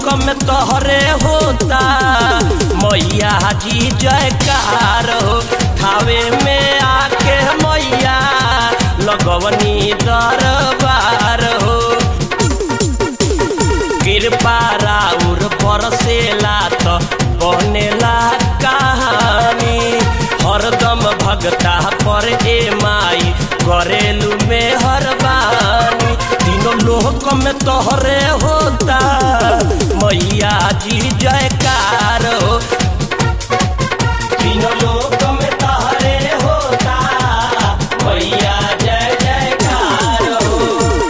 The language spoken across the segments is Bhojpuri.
में तोहरे होता मैया जी जयकार हो थावे में आके मैया लगवनी दरबार हो कृपा राउर बरसेला त बनेला कहानी हरदम भगता पर ए माई करेलू में हरबानी तीनों लोक में तोहरे होता मैया जी जयकार हो तीनों लोक में तोहरे होता मैया जय जयकार हो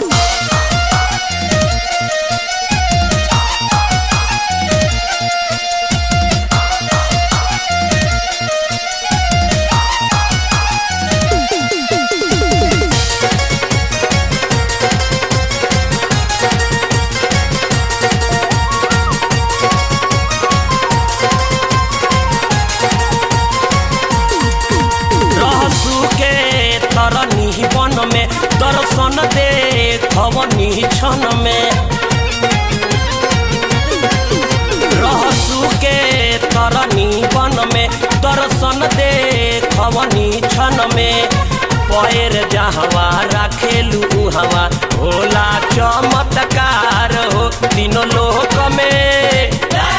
रहसु के तरनी वन में दर्शन दे खवनी क्षण में रहसु के तरनी वन में दर्शन दे खवनी क्षण में पैर जहवा राखेलू हवा भोला चमत्कार हो तीनों लोक में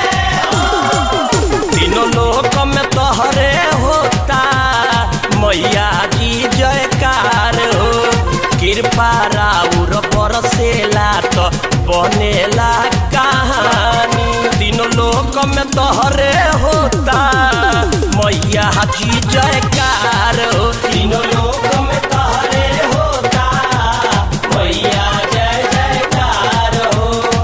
तीनों लोक में तोहरे होता मैया जी जयकार हो कृपा राउर बरसेला तो बनेला कहानी तीनों लोक में तोहरे होता मैया जी जयकार हो तीनों लोक में तोहरे होता मैया जय जयकार हो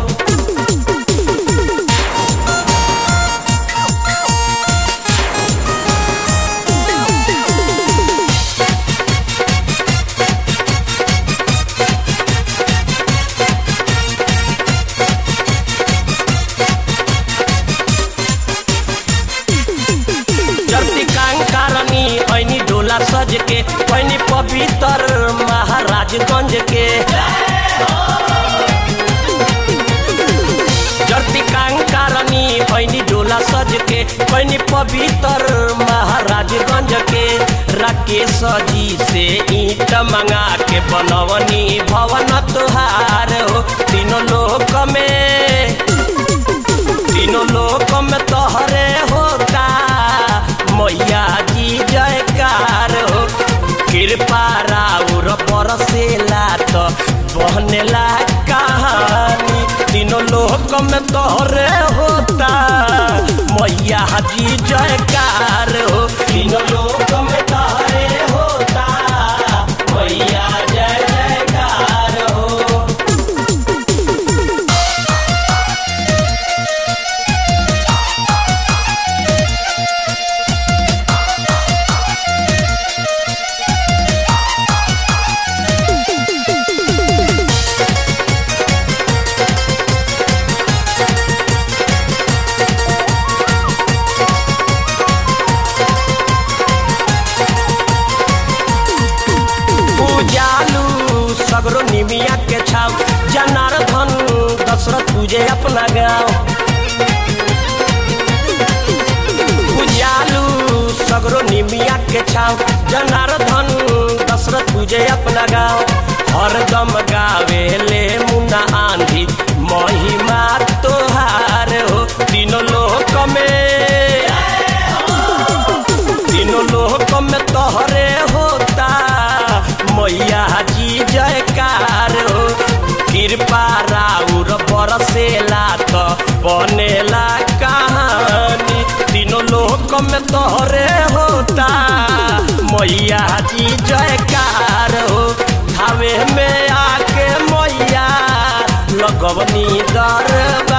जर्ती कांकारनी ऐनी डोला सज के ऐनी पवित्र महाराजगंज के जर्ती कांकारनी ऐनी डोला सज के ऐनी पवित्र महाराजगंज के राकेश जी से ईट मंगा के बनवनी भवन तुहार हो तीनों लोक में तीनों लोक में तोहरे होता मैया जी जयकार हो कृपा राउर बरसेला तो बहनेला कहानी तीनों लोक में तोहरे होता मैया जी जयकार हो तीनों लोक में तोहरे होता मैया जय जयकार हो पूजालू सगरो निमिया के छाव जनार्दन दशरथ पूजे अपना गाँव पूजालू सगरो निमिया के छाव जनार्दन दशरथ पूजे अपना गाँव हरदम गावे ले मुन्ना आंधी महिमा तोहार हो तीनों लोक में तीनों लोक में तोहरे होता मैया जी जयकार हो कृपा राउर बरसेला तो बनेला कहानी तीनों लोक में तोहरे होता मैया जी जयकार हो धावे में आके मैया लगवनी दरबार